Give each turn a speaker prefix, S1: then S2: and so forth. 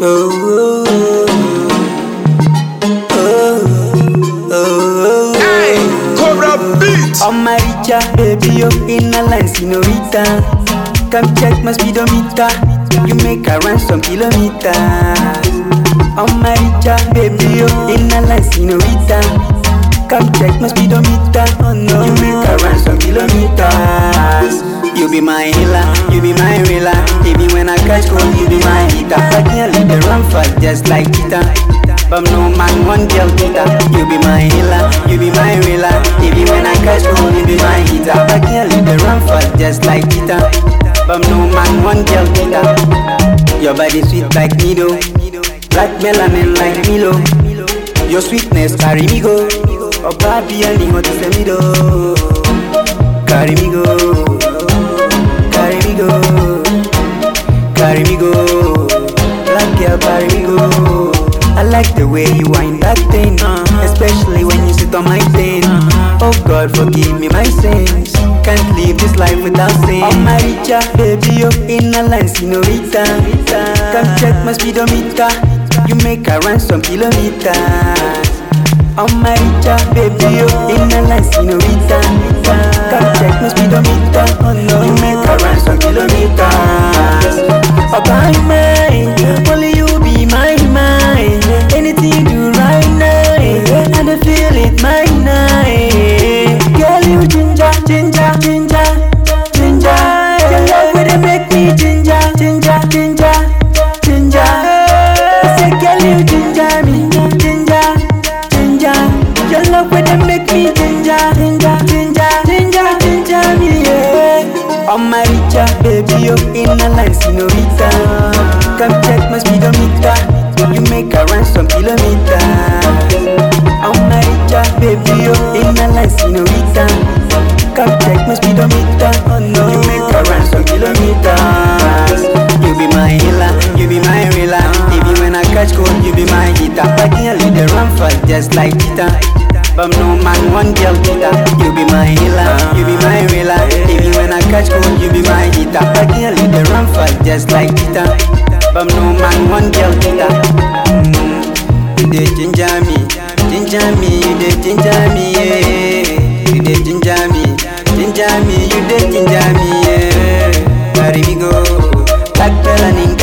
S1: Oh, oh, oh,
S2: Hey, Cobra Beat.
S1: oh. On my richa, baby, you in a line, senorita. Come check my speedometer. You make a run some kilometers. On my richa, baby, you in a line, senorita. Come check my speedometer. Oh no, you make a run some kilometers. You be my healer, you be my healer. Even when I catch cold, you be my heater. I can't leave the run fast just like cheetah. But no man one girl cheetah. You be my healer, you be my healer. Even when I catch cold, you be my heater. I can't leave the run fast just like cheetah. But no man one girl cheetah. Your body sweet like needle, black melanin like Milo. Your sweetness carry me go. Oh, baby, I need what to say me do. Carry me go, carry me go, carry me go. Black girl, carry me go. I like the way you wind that thing, especially when you sit on my thing. Oh God, forgive me my sins. Can't live this life without sin. Oh my richa, baby, you in a line, senorita. Come check my speedometer. You make a run some kilometers. Oh my richa, baby, you in a line, senorita. Come check my speedometer. Oh no, you make a run some kilometers. Oh my mind, only you be my mind. Anything you do right now, and I feel it my night. Girl, you ginger, ginger, ginger, ginger. Your love will make me ginger, ginger, ginger, ginger. I say, girl, you ginger me, ginger, ginger. Your love will make me ginger, ginger, ginger, ginger, ginger me, yeah. On my richa, baby, you in a line, senorita. Come check my speedometer. You make a run some kilometers. On my richa, baby, you in a line, senorita. Come check my speedometer. Oh no, you make a run some kilometers. You be my healer, you be my healer. Even when I catch cold, you be my heater. I can't leave the run fast just like cheetah. But no man, one girl cheetah. You be my healer, you be my healer. Even when I catch cold, you be my heater. I can't leave the run fast just like cheetah. But no man, one girl cheetah. Mm, you dey ginger me, ginger me, you dey ginger me, yeah. You dey ginger me, ginger me, you dey ginger me, yeah. Carry me go, black melanin